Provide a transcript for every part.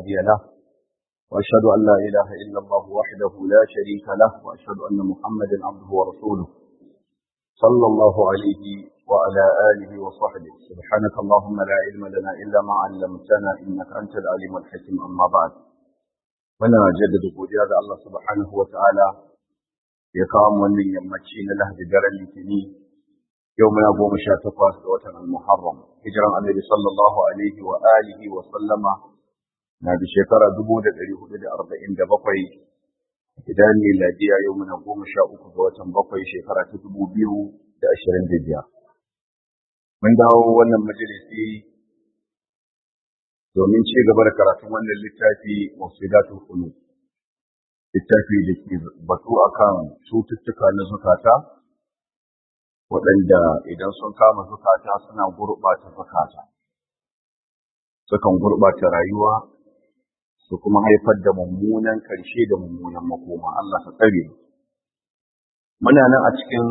هادي له وأشهد أن لا إله إلا الله وحده لا شريك له وأشهد أن محمدا عبده ورسوله صلى الله عليه وعلى آله وصحبه سبحانك اللهم لا علم لنا إلا ما علمتنا إنك أنت العليم الحكيم أما بعد muna jaddada godiya ga Allah subhanahu wa ta'ala ya kawo wannan yammaci na lahadi daren litini yau muna goma sha takwas ga watan al-muharram hijiran annabi sallallahu alaihi wa alihi wa sallama na da shekara dubu da ɗari hudu da arba'in da bakwai idan miladiya yau muna goma sha uku ga watan bakwai shekara ta dubu biyu da ashirin da biyar mun dawo wannan majalisi domin ci gaba da karatun wannan littafi mafsidatul qulub littafi da ke batu akan cututtuka na zukata waɗanda idan sun kama zukata suna gurɓata zukata sukan gurɓata rayuwa su kuma haifar da mummunan ƙarshe da mummunan makoma Allah ka tsare muna nan a cikin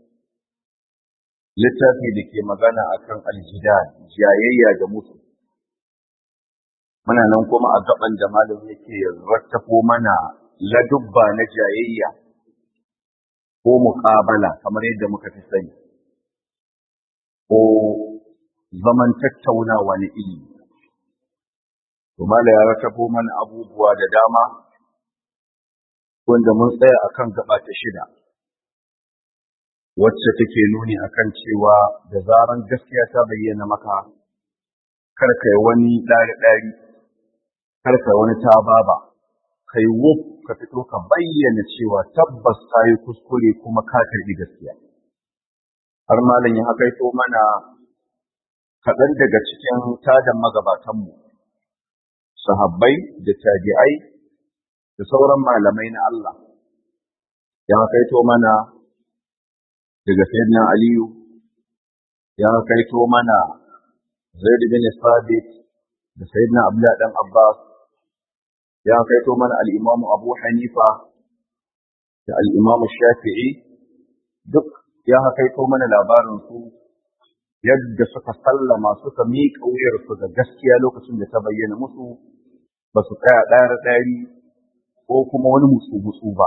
littafi da ke magana akan aljidal jayayya da mutu muna nan kuma a gaban da malam yake rattafo mana ladubba na jayayya ko muƙabala kamar yadda muka fi sani ko zaman tattaunawa na ilimi to malam ya rattafo mana abubuwa da dama wanda mun tsaya akan gaba ta shida wacce take nuni akan cewa da zaran gaskiya ta bayyana maka kar kai wani ɗari-ɗari kar ka wani ta baba kai wuf ka fito ka bayyana cewa tabbas ka yi kuskure kuma ka karbi gaskiya har malam ya hakaito mana kaɗan daga cikin tadan magabatanmu sahabbai da tabi'ai da sauran malamai na Allah ya hakaito mana daga sayyidina aliyu ya hakaito mana zaid bin sabit da sayyidina abdullah dan abbas ya kaito mana al'imamu Abu Hanifa da al'imamu Shafi'i duk ya kaito mana labarinsu yadda suka sallama suka miƙa wuyarsu ga gaskiya lokacin da ta bayyana musu ba su tsaya ɗari ɗari ko kuma wani musu-musu ba.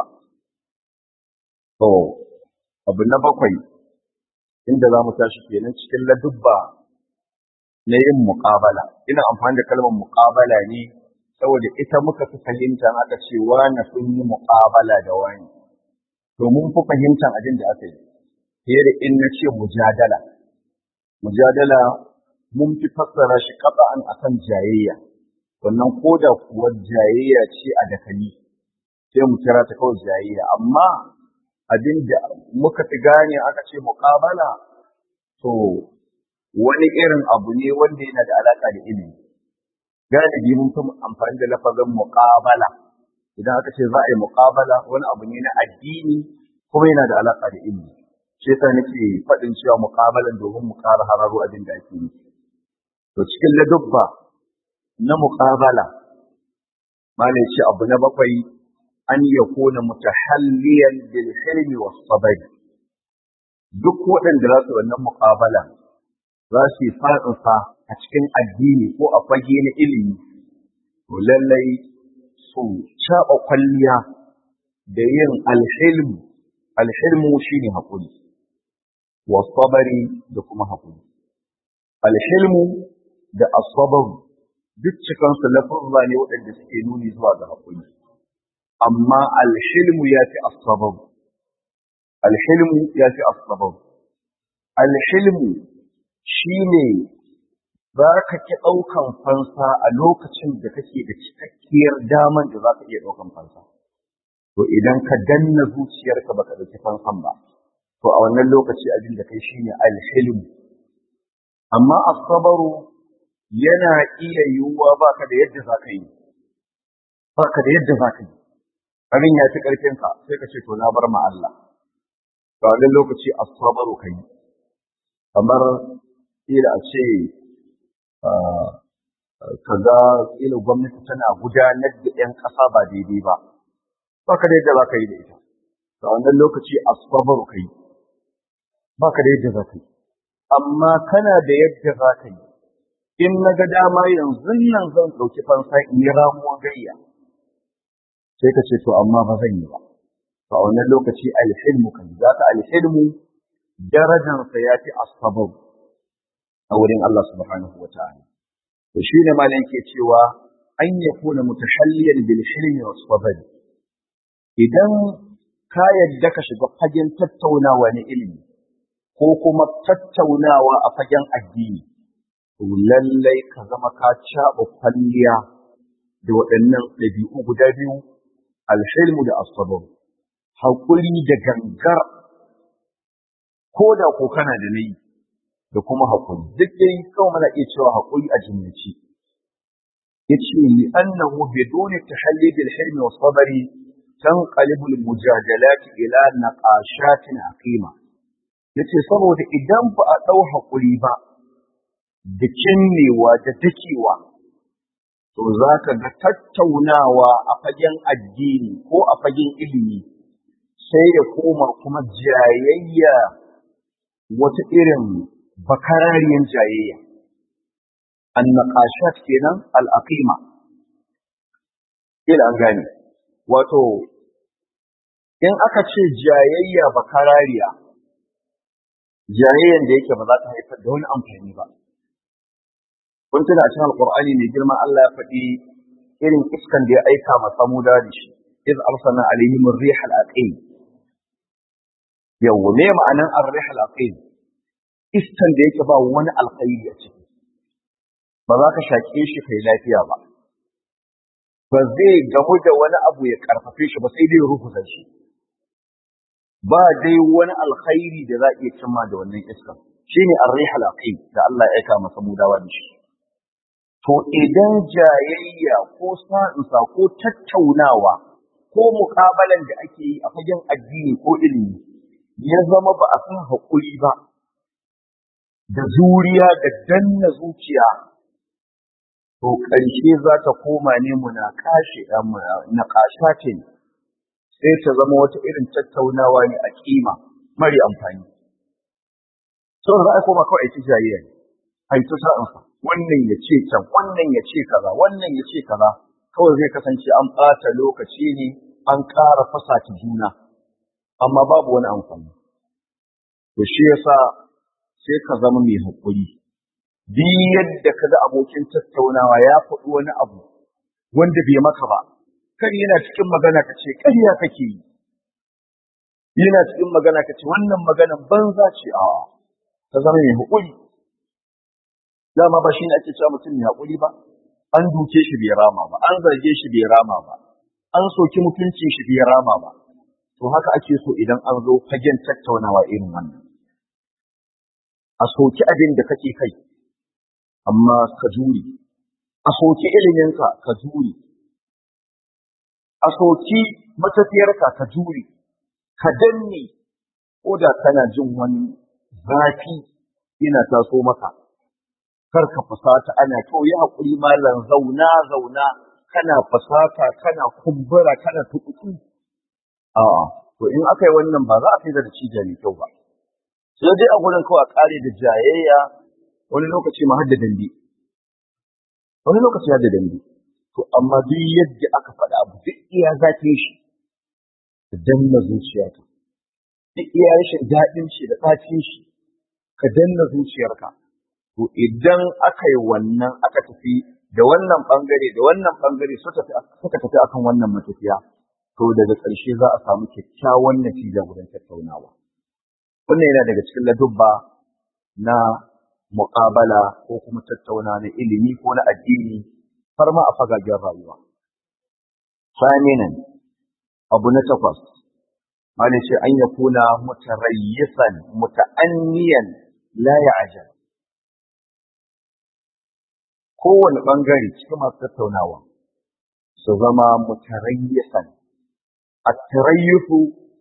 To, abu na bakwai inda za mu tashi kenan cikin ladubba na yin muƙabala. Ina amfani da kalmar muƙabala ne saboda ita muka fi fahimta aka ce wani sun yi muƙabala da wani to mun fi fahimtar abin da aka yi fiye da in na ce mujadala mujadala mun fi fassara shi an akan jayayya wannan ko da kuwa jayayya ce a dakali sai mu kira ta kawai jayayya amma abin da muka fi gane aka ce muƙabala to wani irin abu ne wanda yana da alaƙa da ilimi galibi mun fi amfani da lafazin muqabala idan aka ce za a yi muqabala wani abu ne na addini kuma yana da alaka da ilimi shi yasa nake faɗin cewa muqabalan domin mu ƙara hararo abin da ake yi to cikin ladubba na muqabala malai ce abu na bakwai an yakuna mutahalliyan bil hilmi was sabr duk waɗanda za su wannan muqabala za su yi fa'insa a cikin addini ko a fage na ilimi, to lallai su caɓa kwalliya da yin alhilmu, alhilmu shi ne haƙuri, wasabari da kuma haƙuri. Alhilmu da asabaru duk cikansu lafazza ne waɗanda suke nuni zuwa ga haƙuri, amma alhilmu ya fi asabaru. Alhilmu ya fi asabaru. Alhilmu shi ne za ka ki ɗaukan fansa a lokacin da kake da cikakkiyar daman da za ka iya ɗaukan fansa. To idan ka danna zuciyarka baka ɗauki fansan ba, to a wannan lokaci abin da kai shine alhilmu. Amma asabaru yana iya yiwuwa baka da yadda za ka yi, baka da yadda za ka yi. Abin ya fi ƙarfinka sai ka ce to na bar ma Allah. To a wannan lokaci asabaru ka yi. Kamar kila a ce kaga kila gwamnati tana gudanar da 'yan ƙasa ba daidai ba ba ka da yadda za ka yi da ita a wannan lokaci asbabaru ka yi ba ka da yadda za ka yi amma kana da yadda za ka yi in na ga dama yanzu nan zan ɗauki fansa in yi ramuwa gayya sai ka ce to amma ba zan yi ba to a wannan lokaci alhilmu kan za ka alhilmu darajansa ya fi asbab a wurin Allah subhanahu wa ta'ala to shi ne malam ke cewa an yakuna mutahalliyan bil hilmi was sabr idan ka yadda ka shiga fagen tattaunawa na ilimi ko kuma tattaunawa a fagen addini to lallai ka zama ka caɓa kwalliya da waɗannan ɗabi'u guda biyu alhilmu da asabar haƙuri da gangar ko da ko kana da nayi da kuma haƙuri duk dai kawai mana iya cewa haƙuri a jimlaci yace li annahu biduni tahalli bil hilmi was sabri tanqalibu al mujadalat ila naqashatin aqima yace saboda idan ba a dau haƙuri ba da kinnewa da dakewa to za ka ga tattaunawa a fagen addini ko a fagen ilimi sai ya koma kuma jayayya wata irin bakarariyar jayayya annaqashat kenan al'aqima ila an gane wato in aka ce jayayya bakarariya jayayyan da yake ba za ta haifar da wani amfani ba kun tuna a cikin alqur'ani mai girma Allah ya faɗi irin iskan da ya aika ma samuda da shi iz arsalna alaihim ar-rih al-aqim yawa me ma'anan ar-rih al-aqim iskan da yake ba wani alkhairi a ciki ba za ka shaƙe shi kai lafiya ba ba zai gamu da wani abu ya karfafe shi ba sai dai rukusa shi ba dai wani alkhairi da za a iya cimma da wannan iskan shine ar-rih al-aqim da Allah ya aika masa mudawa da shi to idan jayayya ko sa'insa ko tattaunawa ko muƙabalan da ake yi a fagen addini ko ilimi ya zama ba a san haƙuri ba da zuriya da danna zuciya to ƙarshe za ta koma ne muna kashe na kashace sai ta zama wata irin tattaunawa ne a kima mari amfani sau za a koma kawai aiki jayayya ne a yi ta sa'insa wannan ya ce can wannan ya ce kaza wannan ya ce kaza kawai zai kasance an ɓata lokaci ne an ƙara fasata juna amma babu wani amfani to shi yasa sai ka zama mai haƙuri duk yadda ka ga abokin tattaunawa ya faɗi wani abu wanda bai maka ba kan yana cikin magana ka ce ƙarya kake yi yana cikin magana ka ce wannan maganan banza ce a ka zama mai haƙuri dama ba shi ne ake cewa mutum mai haƙuri ba an duke shi bai rama ba an zarge shi bai rama ba an soki mutuncin shi bai rama ba to haka ake so idan an zo fagen tattaunawa irin wannan a soki abin da kake kai amma ka jure a soki iliminka ka jure a soki matafiyarka ka jure ka danne ko da kana jin wani zafi yana taso maka kar ka fusata ana to yi haƙuri malam zauna zauna kana fusata kana kumbura kana tukutu a'a to in aka yi wannan ba za a kai da cija mai kyau ba sai dai a gurin kawai a ƙare da jayayya wani lokaci ma har da dambe wani lokaci har da dambe to amma duk yadda aka faɗa abu duk iya zafin shi ka danna zuciyarka duk iya rashin daɗin shi da ɗacin shi ka danna zuciyarka to idan aka yi wannan aka tafi da wannan ɓangare da wannan ɓangare suka tafi akan wannan matafiya to daga ƙarshe za a samu kyakkyawan natija wurin tattaunawa wannan yana daga cikin ladubba na muƙabala ko kuma tattauna na ilimi ko na addini har ma a fagagen rayuwa. Saminan abu na takwas, Mali ce an ya kuna mutarayyisan muta'anniyan la ya'jal. Kowane ɓangare cikin masu tattaunawa su zama mutarayyisan. A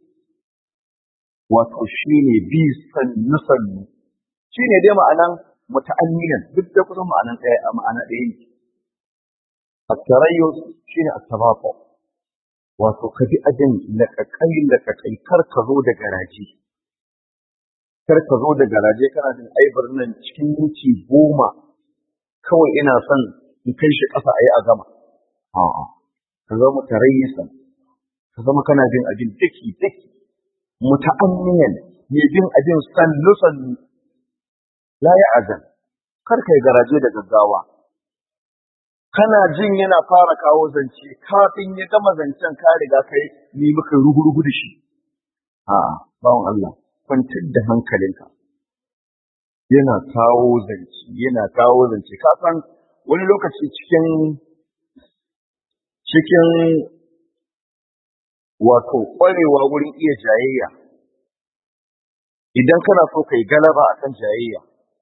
wato shi ne bi sannu sannu shi ne dai ma'anan muta'anniyan duk da kusan ma'anan ɗaya a ma'ana ɗaya ne at-tarayyus shine at-tabaqa wato ka bi ajin laƙaƙai laƙaƙai kar ka zo da garaje kar ka zo da garaje kana jin ai nan cikin minti goma kawai ina son in kai shi ƙasa a yi a gama a'a ka zama tarayyisan ka zama kana bin abin daki daki muta'ammiyan mai bin abin sannu sannu la ya azan kar kai garaje da gaggawa kana jin yana fara kawo zance kafin ya gama zancen ka riga kai ni muka rugurugu da shi a'a bawon Allah kwantar da hankalinka yana kawo zance yana kawo zance ka san wani lokaci cikin cikin wato ƙwarewa wurin iya jayayya idan kana so kai galaba akan jayayya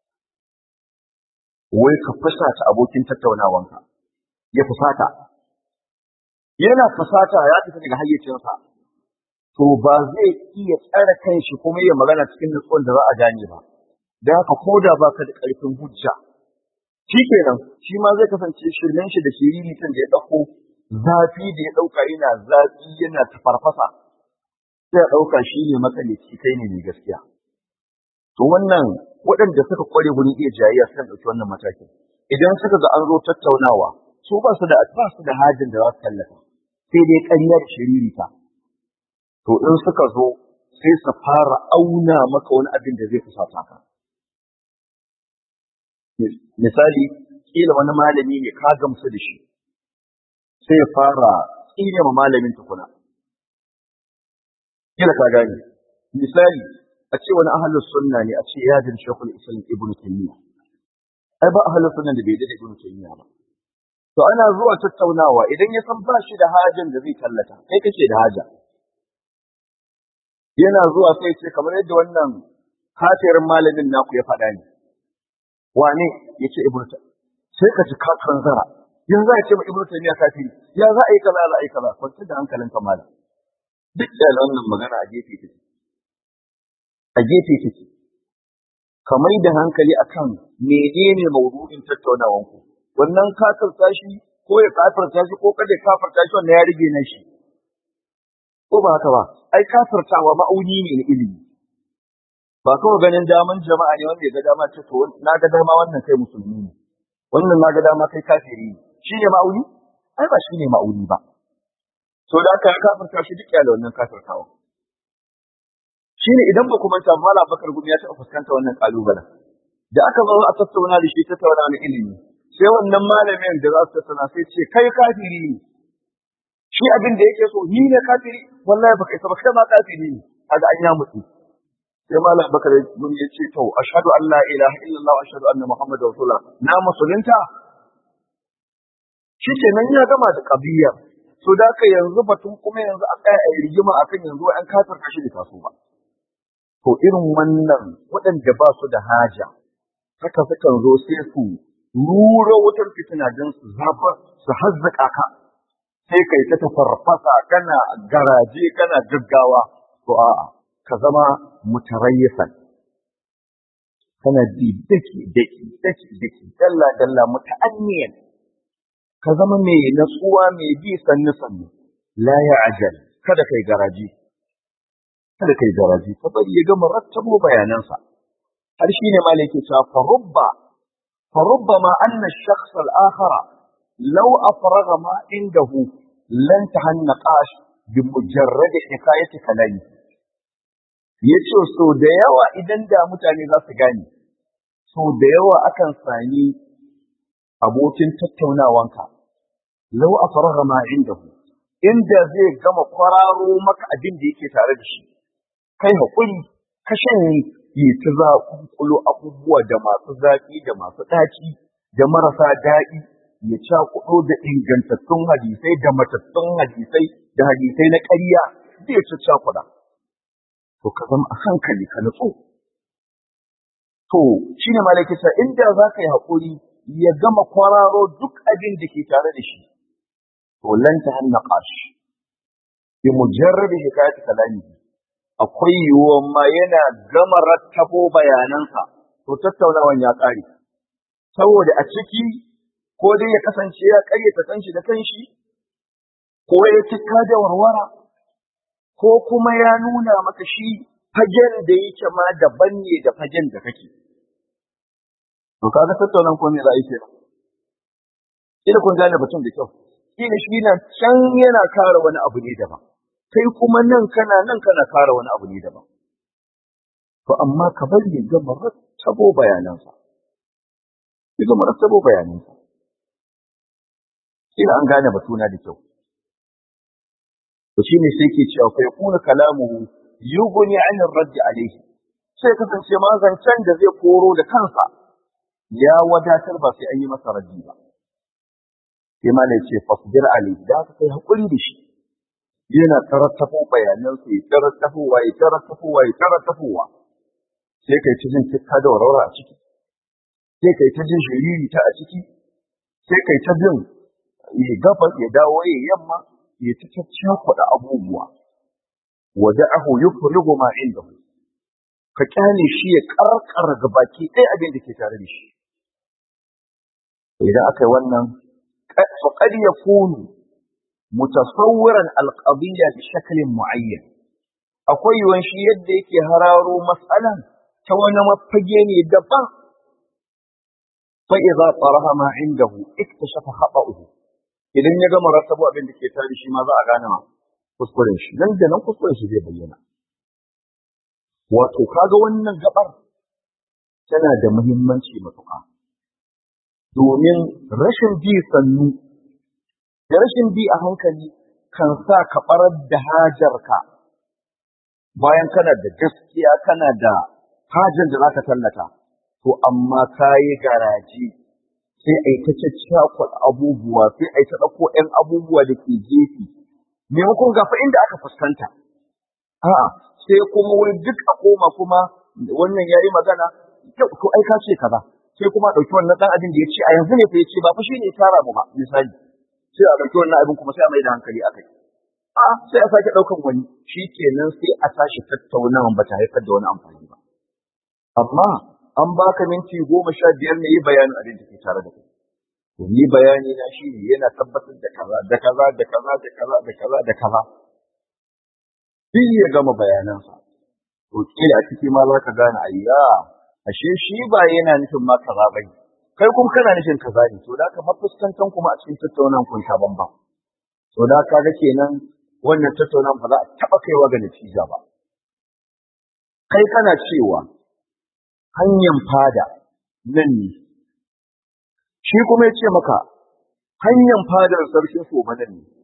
wai ka fusata abokin tattaunawanka ya fusata yana fusata ya fita daga hayyacinsa to ba zai iya tsare kanshi kuma ya magana cikin nutsuwan da za a gane ba da haka ko da baka da ƙarfin hujja shi kenan shi ma zai kasance shirmen shi da shiriritan da ya ɗauko zafi da ya ɗauka yana zafi yana tafarfasa sai ya ɗauka shi ne matsalici kai ne mai gaskiya to wannan waɗanda suka kware wurin iya jayayya sukan ɗauki wannan matakin idan suka ga an zo tattaunawa su ba su da ba su da hajin da za su tallafa sai dai ƙarya da shiririta to in suka zo sai su fara auna maka wani abin da zai fusata ka misali kila wani malami ne ka gamsu da shi sai ya fara tsine ma malamin tukuna kila ka gane misali a ce wani ahlus sunna ne a ce ya jin shekul islam ibn taymiya ai ba ahlus sunna da bai da ibn taymiya ba to ana zuwa tattaunawa idan ya san ba shi da hajin da zai tallata kai kake da haja yana zuwa sai ce kamar yadda wannan kafirin malamin naku ya faɗa ne wane ya ce ibnu sai ka ji kafirin zara yanzu za a ce ma ibnu taymiya kafiri ya za a yi kaza za a yi kaza kwanci da hankalin ka malam duk da wannan magana a gefe take a gefe take ka mai da hankali akan menene maudu'in tattaunawan ku wannan kafirta shi ko ya kafirta shi ko kada ya kafirta shi wannan ya rige na shi ko ba haka ba ai kafirtawa ma'auni ne na ilimi ba kawai ganin daman jama'a ne wanda ya ga dama ce to na ga dama wannan kai musulmi ne wannan na ga dama kai kafiri ne shi ne ma'auni ai ba shi ne ma'auni ba so da aka kafirta shi duk da wannan kafirtawa shi ne idan ba kuma ta mala bakar gumi ya taɓa fuskanta wannan kalubalen da aka zo a tattauna da shi tattauna na ilimi sai wannan malamin da za su tattauna sai ce kai kafiri ne shi abin da yake so ni ne kafiri wallahi baka isa ba kai ma kafiri ne kaga an ya mutu sai malam bakar mun ya ce to ashhadu an la ilaha illallah wa ashhadu anna muhammadar rasulullah na musulunta shike nan ya gama da kabiya so da ka yanzu batun kuma yanzu a tsaya a rigima akan yanzu an kafir kashi da taso ba to irin wannan waɗanda ba su da haja haka sukan zo sai su rura wutar fitina don su zafa su hazzaka ka sai kai ta tafarfasa kana garaje kana gaggawa to a'a ka zama mutarayyisan kana bi daki daki daki daki dalla dalla muta'anniyan ka zama mai natsuwa mai bi sannu sannu la ya'jal kada kai garaji kada kai garaji ka bari ya gama rattabo bayanansa har shine malaki ta farubba farubba ma anna ash-shakhs al-akhara law afraga ma indahu lan tahannaqash bi mujarrad hikayati kalami ya ce so da yawa idan da mutane za su gane so da yawa akan sami abokin tattaunawanka lau a faraga ma inda inda zai gama kwararo maka abin da yake tare da shi kai haƙuri ka shanye yi ta za kulo abubuwa da masu zaƙi da masu ɗaci da marasa daɗi ya cakuɗo da ingantattun hadisai da matattun hadisai da hadisai na ƙarya zai ci cakuɗa to ka zama a hankali ka nutsu. To, shi ne malakisa inda za ka yi haƙuri ya gama kwararo duk abin da ke tare da shi, to lan ta hanna ƙashi. Bi mujarrabi hikayat kalami akwai yiwuwan ma yana gama rattabo bayanansa, to tattaunawan ya ƙare. Saboda a ciki ko dai ya kasance ya ƙaryata kanshi da kanshi, ko ya cika da warwara, ko kuma ya nuna maka shi fagen da yake ma daban ne da fagen da kake. To kaga tattaunan ko me za a yi kenan? ina kun gane batun da kyau ina shi na can yana kare wani abu ne daban kai kuma nan kana nan kana kare wani abu ne daban to amma ka bari ya gama rattabo bayanansa ya gama rattabo bayanansa ina an gane batuna da kyau to shine sai ke cewa fa yakuna kalamuhu yughni 'an ar-radd alayhi sai kasance ma zancen da zai koro da kansa ya wadatar ba sai an yi masa raddi ba sai ma ne ce fasbir alayhi da ka kai hakuri da shi yana tarattafo bayanan su ya tarattafowa ya tarattafowa ya tarattafowa sai kai ta jin tikka da warwara a ciki sai kai ta jin shiriri ta a ciki sai kai ta jin ya gabas ya dawo ya yamma ya ta caccakuɗa abubuwa wada'ahu yufrigu ma indahu ka kyale shi ya karkar ga baki ɗaya abin da ke tare da shi idan aka yi wannan faqad yakunu mutasawwiran alqadiyya bi shaklin muayyan akwai yiwuwan shi yadda yake hararo mas'alan ta wani mafage ne daban fa idza taraha ma indahu iktashafa khata'uhu idan ya gama rattabo abin da ke tare shi ma za a gane kuskuren shi nan da nan kuskuren shi zai bayyana wato kaga wannan gabar tana da muhimmanci matuƙa domin rashin bi sannu da rashin bi a hankali kan sa ka barar da hajarka bayan kana da gaskiya kana da hajar da zaka tallata to amma kayi garaji sai a yi ta caccakwal abubuwa sai a yi ta ɗauko ‘yan abubuwa da ke gefe maimakon gafa inda aka fuskanta a'a sai kuma wani duk a koma kuma wannan yayi magana to ai ka ce kaza sai kuma ɗauki wannan ɗan abin da ya ce a yanzu ne fa ya ce ba fa shi ne ya tara mu ba misali sai a ɗauki wannan abin kuma sai a mai da hankali a kai a sai a sake ɗaukan wani shi kenan sai a tashi tattaunawa ba ta haifar da wani amfani ba amma an baka minti goma sha biyar ne yi bayanin abin da ke tare da kai to ni bayani na shi ne yana tabbatar da kaza da kaza da kaza da kaza da kaza da kaza duk ya gama bayanansa to kila a ciki ma za ka gane ayya ashe shi ba yana nufin ma kaza bane kai kuma kana nufin kaza ne to da ka mafuskantan kuma a cikin tattaunan kun sha bamba to da ka ga kenan wannan tattaunan ba za a taba kaiwa ga natija ba kai kana cewa hanyar fada nan ne shi kuma ya ce maka hanyar fadar sarkin soba nan ne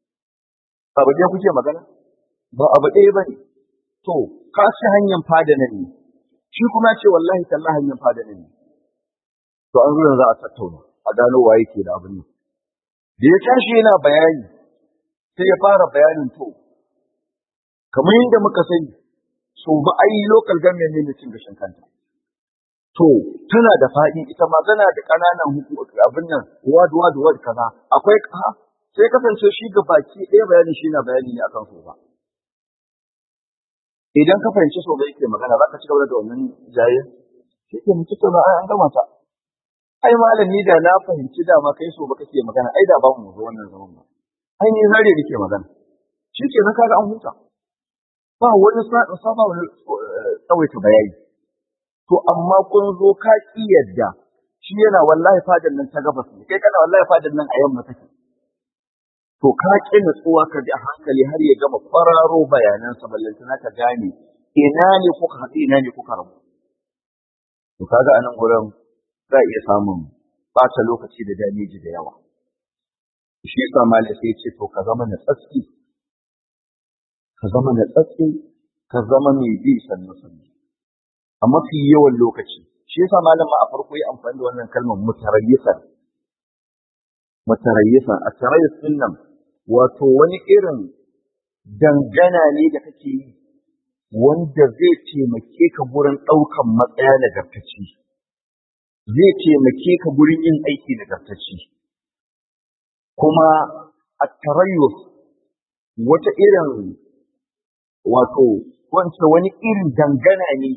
abu ɗaya kuke magana ba abu ɗaya ba ne to ka ci hanyar fada nan ne shi kuma ya ce wallahi talla hanyar fada nan ne to an zuwa za a tattauna a gano waye ke da abin nan da ya tashi yana bayani sai ya fara bayanin to kamar yadda muka sani so ba ai local government ne cin gashin kanta to tana da faɗi ita ma tana da ƙananan abin nan wad wad wad kaza akwai ha sai kasance shi ga baki ɗaya bayani shi na bayani ne akan so ba idan ka fahimci so ba yake magana za ka ci gaba da wannan jaye shi ke mutu to ai an gama ta ai malam ni da na fahimci da ma kai so ba kake magana ai da ba mu zo wannan zaman ba ai ni zare nake magana shi ke na kaga an huta ba wani saba wani tsawaita bayani to amma kun zo ka ki yadda shi yana wallahi fadar nan ta gabas ne kai kana wallahi fadar nan a yamma take to ka ki nutsuwa ka ji a hankali har ya gama kwararo bayanan sa ballantana ka gane ina ne kuka haɗu ina ne kuka rabu to kaga anan gurin za iya samun ɓata lokaci da dameji da yawa shi yasa malai sai ce to ka zama na tsatsi ka zama na tsatsi ka zama mai bi sannu sannu a mafi yawan lokaci shi yasa malam a farko ya amfani da wannan kalmar mutarayyisan mutarayyisan a tarayyus nan wato wani irin dangana ne da kake yi wanda zai taimake ka gurin ɗaukan matsaya nagartacci zai taimake ka gurin yin aiki nagartacci kuma a tarayyus wata irin wato wance wani irin dangana ne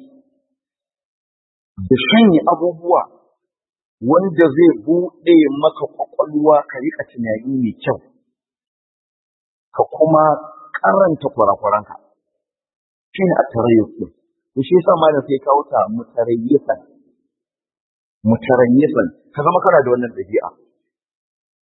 da shanye abubuwa wanda zai buɗe maka ƙwaƙwalwa ka riƙa tunani mai kyau ka kuma karanta kurakuranka shi ne a tarayyus ɗin to shi yasa malam sai kawo ta mutarayyisan mutarayyisan ka zama kana da wannan ɗabi'a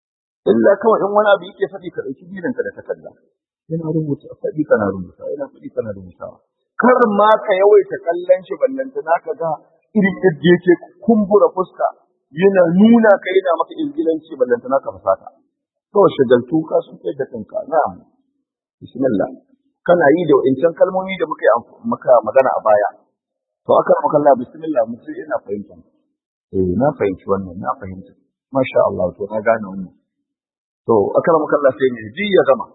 illa kawai in wani abu yake faɗi ka ɗauki biranka da takarda yana rubuta faɗi kana rubuta yana faɗi kana rubutawa kar ma ka yawaita kallon shi ballanta naka ga irin yadda yake kumbura fuska yana nuna ka yana maka ingilanci ballanta naka fasata kawai shagaltu ka sun kai da kanka na'am bismillah kana yi da wa'incan kalmomi da muka yi maka magana a baya to aka maka Allah bismillah mutum ina fahimta eh na fahimci wannan na fahimta masha Allah to na gane wannan to aka maka Allah sai ne ji ya gama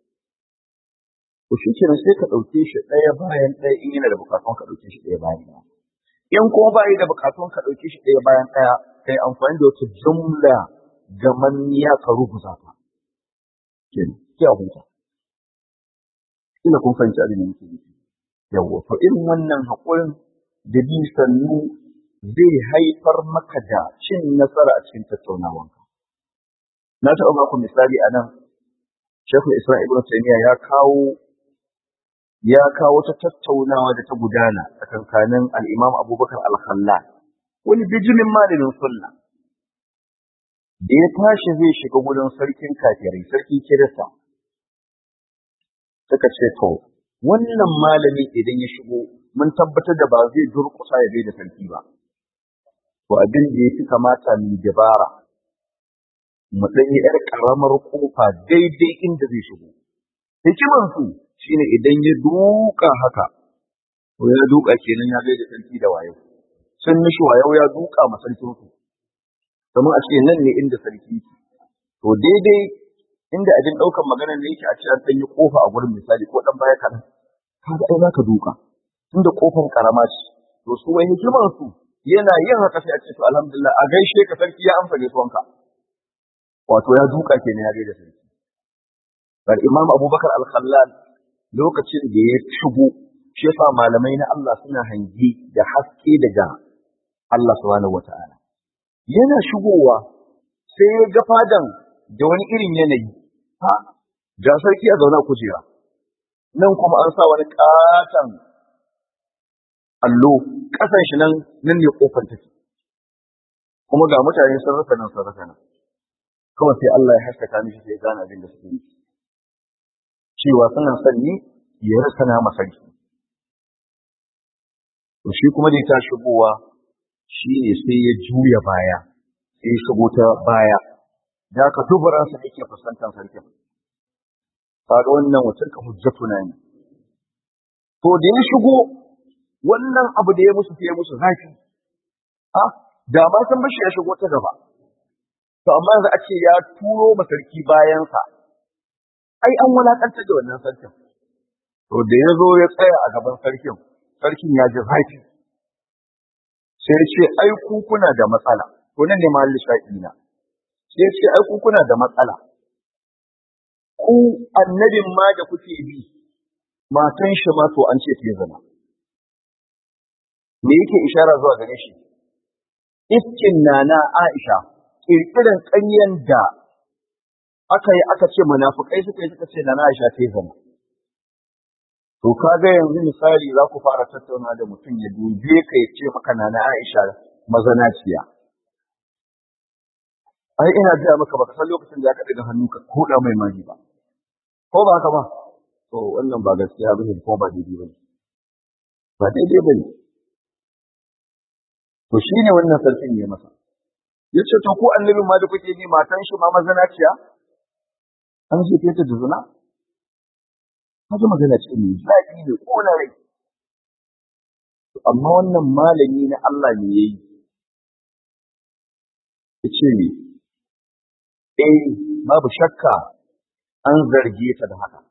to shi kenan sai ka ɗauke shi ɗaya bayan ɗaya in yana da bukatun ka ɗauke shi ɗaya bayan ɗaya in kuma ba yi da bukatun ka ɗauke shi ɗaya bayan ɗaya kai amfani da wata jumla gamanniya ka rubuta ta kenan sai a huta ina kun fahimci abin da nake nufi yawwa to irin wannan haƙurin da bi sannu zai haifar maka da cin nasara a cikin tattaunawanka na taɓa baku misali a nan Shekul Isra Ibn Taymiyyah ya kawo ya kawo ta tattaunawa da ta gudana tsakankanin al-Imam Abubakar Al-Khallal wani bijimin malamin sunna da ya tashi zai shiga gurin sarkin kafirai sarkin Kirista suka ce to wannan malami idan ya shigo mun tabbatar da ba zai durƙusa ya bai da sarki ba to abin da ya fi kamata mu dabara mu ɗan yi ‘yar ƙaramar ƙofa daidai inda zai shigo. Hikimansu shi ne idan ya duka haka, to ya duka kenan ya gaida sarki da wayo. Sun mishi wayo ya duka ma sarkinsu. Kamar a ce nan ne inda sarki ke. To daidai inda abin ɗaukan maganar ne yake a ce an ɗan yi ƙofa a gurin misali ko ɗan baya kaɗan. Kaga ai za ka duka. Tunda ƙofar ƙarama ce. To su wai hikimansu yana yin haka sai a ce to alhamdulillah a gaishe ka sarki ya amsa gaisuwanka. wato ya duka kenan ya gaida sarki bar imam abubakar al-khallal lokacin da ya shigo shi yasa malamai na Allah suna hangi da haske daga Allah subhanahu wata'ala yana shigowa sai ya ga fadan da wani irin yanayi ha ga sarki a zauna kujera nan kuma an sa wani katon allo kasan shi nan nan ne kofar take kuma ga mutane sun rasa nan sun rasa nan kawai sai Allah ya haskaka mishi sai gane abin da suke yi cewa suna son ni ya rasa na masarki to shi kuma da ta shigowa shi ne sai ya juya baya sai ya shigo ta baya da ka dubaran sa yake fuskantar sarkin kaga wannan wutar ka hujjatuna ne to da ya shigo wannan abu da ya musu sai ya musu zafi ha da ma san bashi ya shigo ta gaba to amma yanzu a ce ya turo ma sarki bayansa ai an wulakantar da wannan sarkin to da ya zo ya tsaya a gaban sarkin sarkin ya ji zafi sai ya ce ai ku kuna da matsala to nan ne mahalli sha'i na sai ya ce ai ku kuna da matsala ku annabin ma da kuke bi matan shi ma to an ce ta zama me yake ishara zuwa gare shi iskin nana Aisha kirkiran ƙaryan da aka yi aka ce munafukai suka yi suka ce nana Aisha ta zama to kaga yanzu misali za ku fara tattauna da mutum ya dube ka ya ce maka nana Aisha mazanaciya ai ina gaya maka baka san lokacin da aka daga hannu ka koda mai mari ba ko ba haka ba to wannan ba gaskiya bane ko ba daidai bane ba daidai bane to shine wannan sarkin ya masa yace to ko annabin ma da kuke bi matan shi ma mazanaciya an ce ta da zina kaga magana ce ne zaki ne ko na rai amma wannan malami na Allah ne yayi yace ne eh babu shakka an zarge ta da haka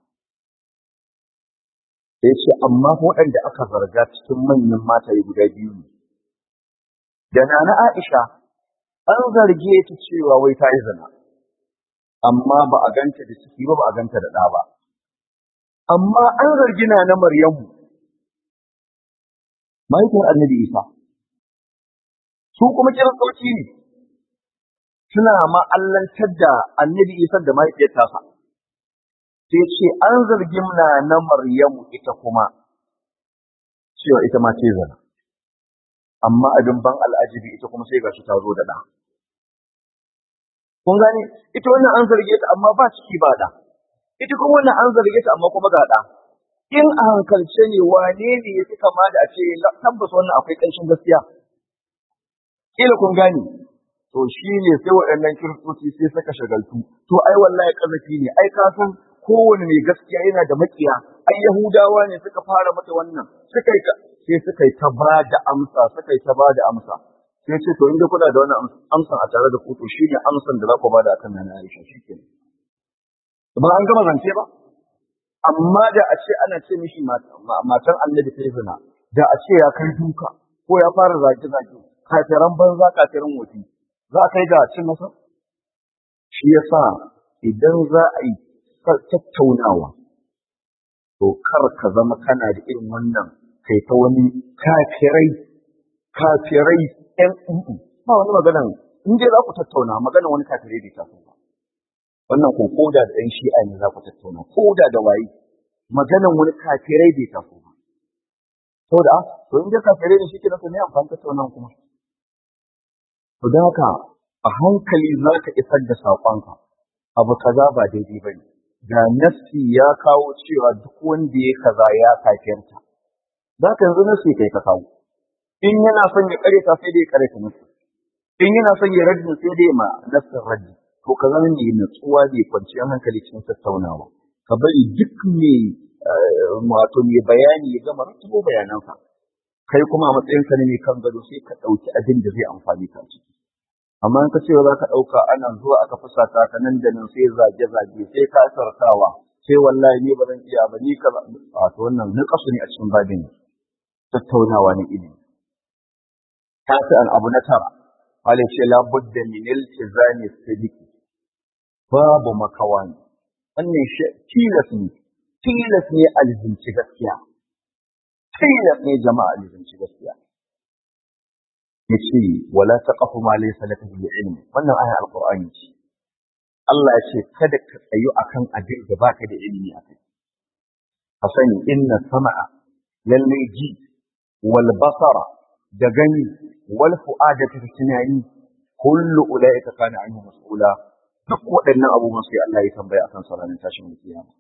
sai ce amma waɗanda aka zarga cikin manyan mataye guda biyu ne da nana Aisha an zarge ta cewa wai ta yi zina amma ba a ganta da ciki ba ba a ganta da ɗa ba amma an zargi na na Maryamu mahaifiyar annabi Isa su kuma kiristoci ne suna ma'allantar da annabi Isa da mahaifiyar tasa sai ce an zargi na na Maryamu ita kuma cewa ita ma ce zina amma abin ban al'ajibi ita kuma sai gashi ta zo da ɗa kun gane ita wannan an zarge ta amma ba ciki ba da ita kuma wannan an zarge ta amma kuma ga da in a hankalce ne wane ne ya fi kama da a ce tabbas wannan akwai ƙanshin gaskiya kila kun gane to shi ne sai waɗannan kiristoci sai suka shagaltu to ai wallahi kazafi ne ai ka san kowane mai gaskiya yana da makiya ai yahudawa ne suka fara mata wannan suka yi sai suka yi ta ba da amsa suka yi ta ba da amsa sai ce to inda kuna da wannan amsan a tare da ku to shine amsan da za ku bada akan nan Aisha shikenan ba an gama zance ba amma da a ce ana ce mishi matan annabi ta zina da a ce ya kai duka ko ya fara zage zage kafiran banza kafiran wofi za a kai ga cin masa shi yasa idan za a yi tattaunawa to kar ka zama kana da irin wannan kai ta wani kafirai kafirai ɗan uku ba wani maganan in dai za ku tattauna maganan wani kafirai bai taso ba wannan ko koda da ɗan shi'a ne za ku tattauna koda da waye maganan wani kafirai bai taso ba saboda to in dai kafirai ne shike nasa ne amfani tattauna kuma to da haka a hankali za ka isar da saƙonka abu kaza ba daidai ba ne ga nassi ya kawo cewa duk wanda ya kaza ya kafirta za ka yanzu nassi kai ka kawo in yana son ya kare ta sai dai ya kare ta nassi in yana son ya raddi sai dai ma nassin raddi to ka zama mai natsuwa mai kwanciyar hankali cikin tattaunawa ka bari duk mai wato mai bayani ya gama rattabo bayanansa kai kuma a matsayin ka ne mai kan gado sai ka ɗauki abin da zai amfani ka ciki amma in ka ce za ka ɗauka ana zuwa aka fusata ka nan da nan sai zage zage sai ka sarkawa sai wallahi ni ba zan iya ba ni ka a to wannan niƙasu ne a cikin babin tattaunawa na ilimi an abu na tara Wale ce labudda min iltizami sidiki babu makawa ne wannan shi tilas ne tilas ne alzinci gaskiya tilas ne jama'a alzinci gaskiya yace wala taqafu ma laysa laka bi ilm wannan aya alqur'ani ce Allah ya ce kada ka tsayu akan abin da baka da ilimi akai ka sani inna sama'a lalle ji wal basara da gani wal fu'ada ta tunani kullu ulaika kana anhu mas'ula duk waɗannan abubuwan sai Allah ya tambaya akan sa ranar tashin kiyama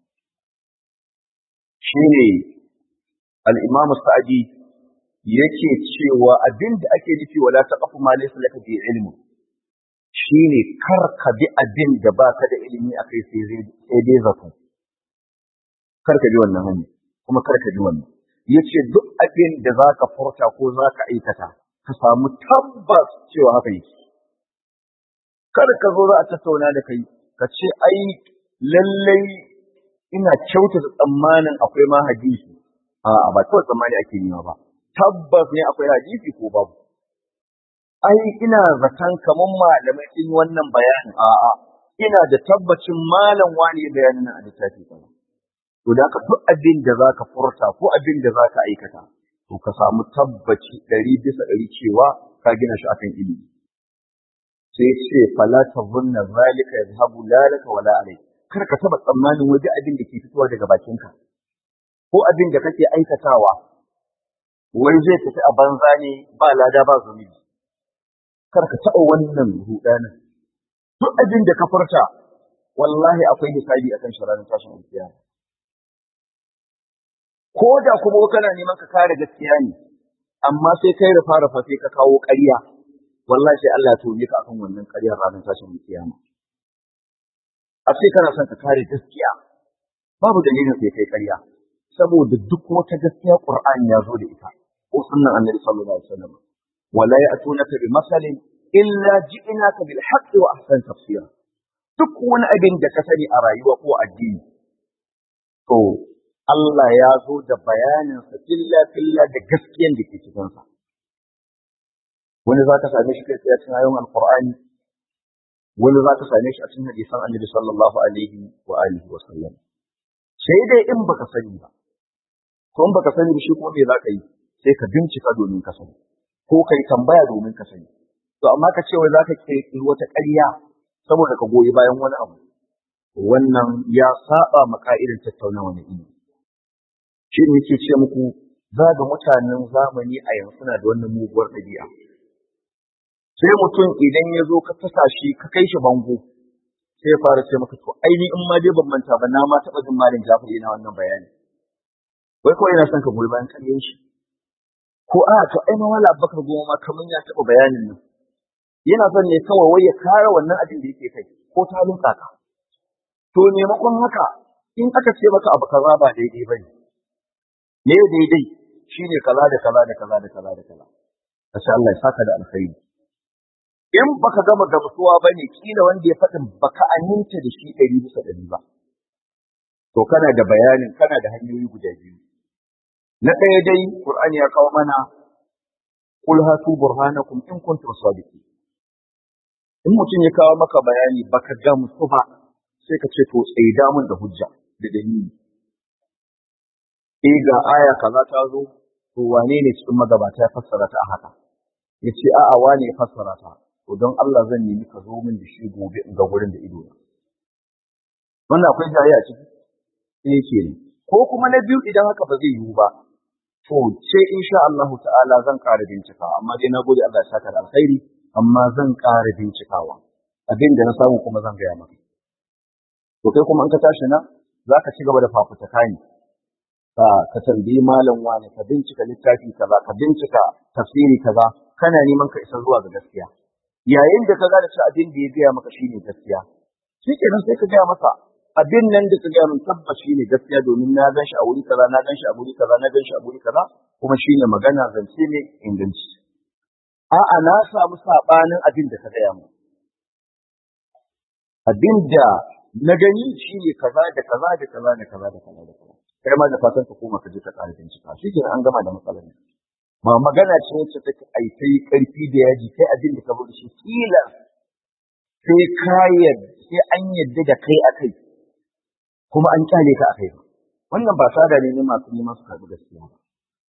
shine al-Imam Sa'di yake cewa abin da ake nufi wala taqfu ma laysa laka bi ilmi shine kar ka bi abin da baka da ilimi akai sai sai dai zato kar ka bi wannan hanya kuma kar ka bi wannan yace duk abin da zaka furta ko zaka aikata ka samu tabbas cewa haka yake kar ka zo za a tattauna da kai ka ce ai lallai ina kyautata tsammanin akwai ma hadisi a ba kawai tsammani ake nema ba tabbas ne akwai hadisi ko babu ai ina zaton kaman malamai sun yi wannan bayanin a'a ina da tabbacin malam wani bayanin a littafi kaza to da ka duk abin da zaka furta ko abin da zaka aikata to ka samu tabbaci ɗari bisa ɗari cewa ka gina shi akan ilimi sai ce fala tazunna zalika yadhhabu la laka wala alayk kar ka taba tsammanin waje abin da ke fitowa daga bakinka ko abin da kake aikatawa wai zai tafi a banza ne ba lada ba zunubi kar ka taɓa wannan rudanin duk abin da ka furta wallahi akwai hisabi akan shi ranar tashin alkiyama ko da kuma kana neman ka kare gaskiya ne amma sai kai rufa rufa sai ka kawo ƙarya wallahi sai Allah ya tone ka akan wannan ƙaryar ranar tashin kiyama a ce kana son ka kare gaskiya babu dalilin sai kai ƙarya saboda duk wata gaskiya Qur'ani ya zo da ita ko sunnan Annabi sallallahu alaihi wasallam wala ya'tunaka bi masalin illa ji'naka bil haqqi wa ahsan tafsira duk wani abin da ka sani a rayuwa ko addini to Allah ya zo da bayanin sa filla filla da gaskiyan da ke cikin sa wani za ka same shi kai tsaye cikin ayoyin alqur'ani wani za ka same shi a cikin hadisan Annabi sallallahu alaihi wa alihi wa sallam sai dai in baka sani ba ko in baka sani shi kuma me za ka yi sai ka bincika domin ka sani ko ka yi tambaya domin ka sani to amma ka ce wai za ka kirkiri wata ƙarya saboda ka goyi bayan wani abu wannan ya saba ma ka'idar tattaunawa na ilimi shi ne ke ce muku za ga mutanen zamani a yanzu na da wannan muguwar ɗabi'a sai mutum idan ya zo ka tasa shi ka kai shi bango sai ya fara ce maka to aini in ma dai ban manta ba na ma taɓa jin malin Jafar yana wannan bayani wai kawai yana son ka goyi bayan ƙaryen shi ko a to ai ma wala Abubakar goma ma kaman ya taɓa bayanin nan yana son ne kawai wai ya kare wannan abin da yake kai ko ta lunka ka to maimakon haka in aka ce maka abu kaza ba daidai bane me daidai shine kaza da kaza da kaza da kaza da kaza Masha Allah ya saka da alkhairi in baka gama gamsuwa bane kila wanda ya faɗin baka aminta da shi ɗari bisa ɗari ba to kana da bayanin kana da hanyoyi guda biyu na ɗaya dai Qur'ani ya kawo mana qul hatu burhanakum in kuntum sadiqin in mutum ya kawo maka bayani baka gamsu ba sai ka ce to tsaida mun da hujja da dalili eh ga aya kaza ta zo to wane ne cikin magabata ya fassara ta a haka ya ce a'a wane ya fassara ta to don Allah zan nemi ka zo min da shi gobe in ga gurin da ido na wannan akwai jayayya a ciki sai yake ne ko kuma na biyu idan haka ba zai yiwu ba to ce insha Allah ta'ala zan ƙara bincika amma dai na gode Allah ya saka da alkhairi amma zan ƙara bincikawa abin da na samu kuma zan gaya maka to kai kuma in ka tashi na za ka ci gaba da fafutuka ne ka ka tambayi malam wani ka bincika littafi kaza ka bincika tafsiri kaza kana neman ka isa zuwa ga gaskiya yayin da ka gane cewa abin da ya gaya maka shine gaskiya shi kenan sai ka gaya masa abin nan da ka gaya min tabbas shine gaskiya domin na gan shi a wuri kaza na gan shi a wuri kaza na gan shi a wuri kaza kuma shine magana zance ne inganci a'a na samu sabanin abin da ka gaya min abin da na gani shine kaza da kaza da kaza da kaza da kaza da kaza kai ma da fatan ka koma ka je ka ƙara bincika shi kenan an gama da matsalar ne ba magana ce wacce take ai sai karfi da yaji kai abin da ka bar shi kila sai ka sai an yadda da kai akai kuma an kyale ka akai ba wannan ba sada ne ne masu neman su karɓi gaskiya ba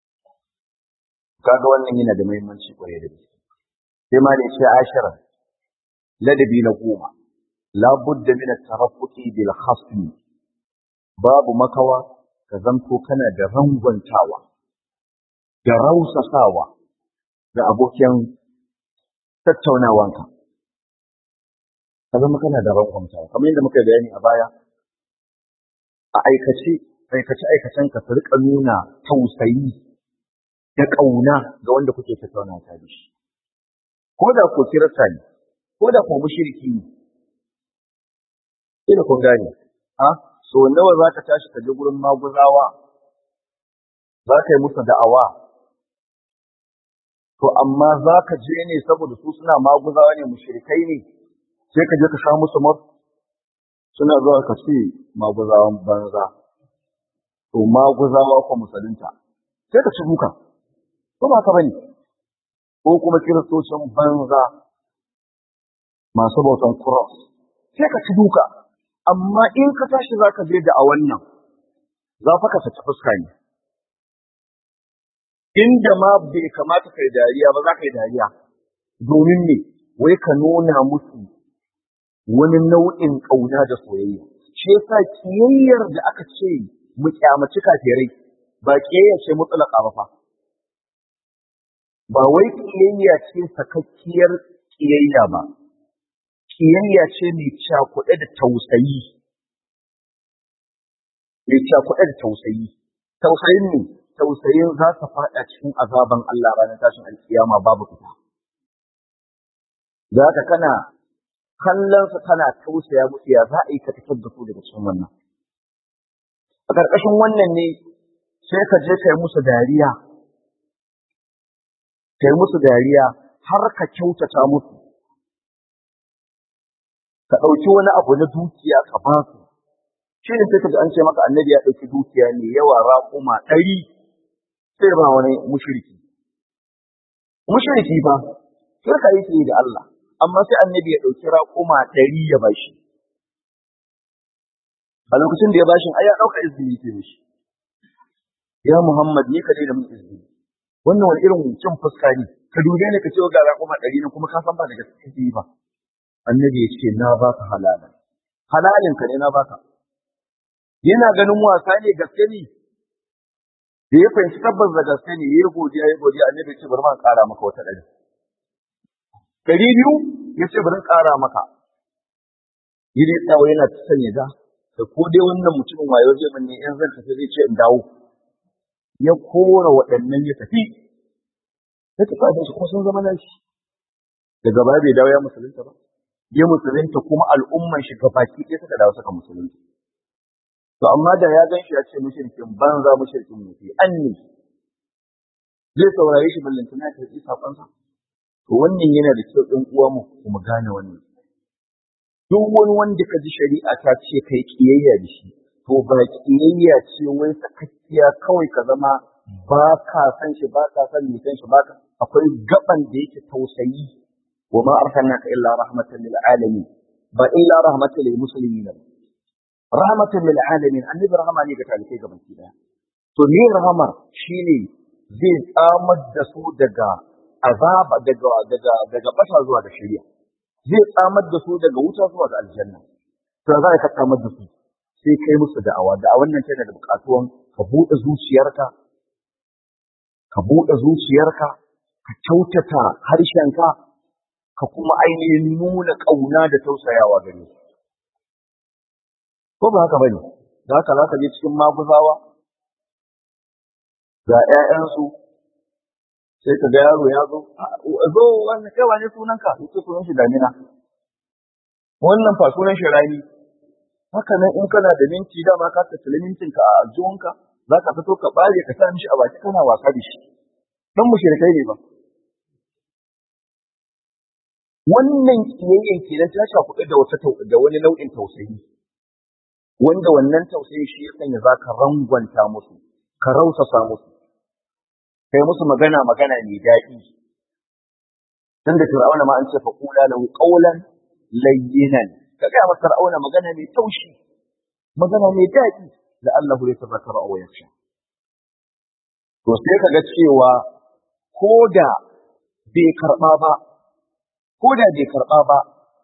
kaga wannan yana da muhimmanci kwarai da gaske sai ma da shi ashara ladabi na goma la budda min at-taraffuqi bil khasmi babu makawa ka zanto kana da rangwantawa da rausasawa ga abokin tattaunawanka ka zama kana da rangwantawa kamar yadda muka bayani a baya a aikace aikace aikacen ka su rika nuna tausayi da ƙauna ga wanda kuke tattauna ta da shi ko da ko kirista ne ko da ko mushriki ne ina kun gane a so nawa za ka tashi ka je gurin maguzawa za ka yi musu da'awa to amma za ka je ne saboda su suna maguzawa ne mushrikai ne sai ka je ka sha musu mar suna zuwa ka ce maguzawan banza to maguzawa ko musulunta sai ka ci duka ko ba ka bane ko kuma kiristocin banza masu bautan cross sai ka ci duka amma in ka tashi za ka je da a wannan za fa ka saki fuska ne inda ma bai kamata kai dariya ba za ka yi dariya domin ne wai ka nuna musu wani nau'in ƙauna da soyayya shi yasa kiyayyar da aka ce mu kyamaci kafirai ba kiyayya ce mutlaka ba fa ba wai kiyayya ce sakakkiyar kiyayya ba kiyayya ce mai cakuɗe da tausayi mai cakuɗe da tausayi tausayin ne tausayin za ka faɗa cikin azaban Allah ranar tashin alkiyama babu fita za ka kana kallon su kana tausaya musu ya za a yi ka fitar da su daga cikin wannan a ƙarƙashin wannan ne sai ka je kai musu dariya kai musu dariya har ka kyautata musu ka ɗauki wani abu na dukiya ka ba su shi ne sai ka ji an ce maka annabi ya ɗauki dukiya ne yawa raƙuma ɗari sai ba wani mushriki mushriki ba sai ka yi da Allah amma sai annabi ya ɗauki raƙuma ɗari ya bashi a lokacin da ya bashi ai ya ɗauka izini ke mishi ya Muhammad ni ka da mun izini wannan wani irin cin fuska ne ka dube ni ka ce ga raƙuma ɗari ne kuma ka san ba da gaske ba annabi ya ce na baka halala halalin ka ne na baka yana ganin wasa ne gaske ne da ya fahimci tabbas da gaske ne yayi godiya yayi godiya annabi ya ce bari ma ƙara maka wata ɗari ɗari biyu ya ce bari ƙara maka yi dai tsawo yana ta sanya ga da ko dai wannan mutumin wayo zai manne in zan tafi zai ce in dawo ya kora waɗannan ya tafi ya tafi da su kuma sun zama nashi daga baya bai dawo ya musulunta ba ya musulunta kuma al'umman shi gabaki ɗaya suka dawo suka musulunta to amma da ya gan shi ya ce mushrikin banza mushrikin mutu an ne zai saurare shi ballantana ta yi sakonsa to wannan yana da kyau ɗan uwa mu kuma gane wannan duk wani wanda ka ji shari'a ta ce kai kiyayya da shi to ba kiyayya ce wai sakakkiya kawai ka zama ba ka san shi ba ka san san shi ba ka akwai gaban da yake tausayi wa ma arsalnaka illa rahmatan lil alamin ba illa rahmatan lil muslimin rahmatan lil alamin annabi rahama ne ga talikai gaban ki daya to me rahama shine zai tsamar da su daga azaba daga daga daga bata zuwa ga shari'a zai tsamar da su daga wuta zuwa ga aljanna to za ka tsamar da su sai kai musu da'awa da'awan nan tana da buƙatuwan ka buɗe zuciyarka ka buɗe zuciyarka ka kyautata harshenka ka kuma ainihin nuna ƙauna da tausayawa gare su ko ba haka bane da haka za ka je cikin maguzawa ga ƴaƴansu sai ka ga yaro ya zo zo wannan kai wane sunanka yace sunan shi damina wannan fa sunan shi rani haka nan in kana da minti dama ka tattali mintinka a aljihunka za ka fito ka bare ka sa mishi a baki kana wasa da shi dan mushrikai ne ba wannan kiyayyen kenan ta shafuɗu da wata da wani nau'in tausayi wanda wannan tausayi shi ya sanya za ka rangwanta musu ka rausasa musu kai musu magana magana mai daɗi dan da fir'auna ma an ce fa qula lahu qawlan layyinan ka ga masa fir'auna magana mai taushi magana mai daɗi da Allah ya tabbata aw yakhsha to sai ka ga cewa ko da bai karɓa ba ko da bai karɓa ba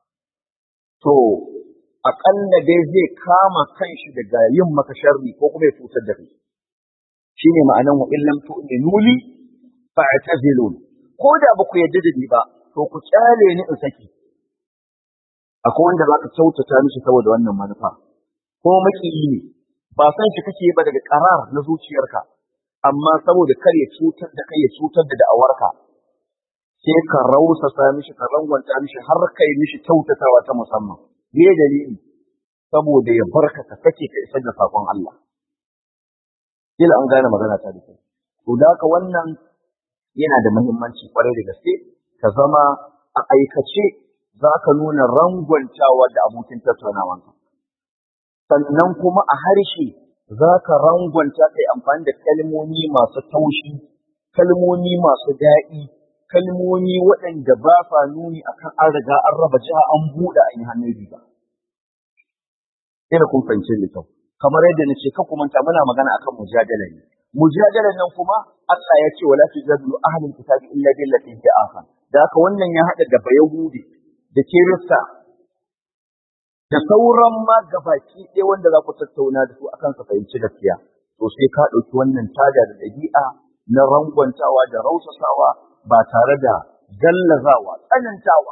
to aƙalla dai zai kama kanshi daga yin maka sharri ko kuma ya cutar da kai shine ma'anan wa illam tu'minu li fa'tazilun ko da ba ku yadda da ni ba to ku kyale ni in saki akwai wanda za ka kyautata mishi saboda wannan manufa ko makiyi ne ba san shi kake ba daga karar na zuciyarka amma saboda kar ya cutar da kai ya cutar da da'awarka sai ka rausasa mishi ka rangwanta mishi har kai mishi kyautatawa ta musamman me dalili saboda ya barka ka sake ka isar da sakon Allah kila an gane magana ta da kai to da haka wannan yana da muhimmanci kwarai da gaske ka zama a aikace za ka nuna rangwantawa da abokin tattaunawanka sannan kuma a harshe za ka rangwanta kai amfani da kalmomi masu taushi kalmomi masu daɗi kalmomi waɗanda ba sa nuni akan an riga an raba jiha an buɗe an yi hannun riga ina kun fahimce da kyau kamar yadda na ce kuma ta muna magana akan mujadala ne mujadalan nan kuma Allah ya ce wala tujadilu ahlul kitabi illa billati hi ahsan da haka wannan ya hada da bayahudi da kirista da sauran ma gabaki ɗaya wanda za ku tattauna da su akan su fahimci gaskiya to sai ka ɗauki wannan tada da ɗabi'a na rangwantawa da rausasawa ba tare da gallazawa tsanantawa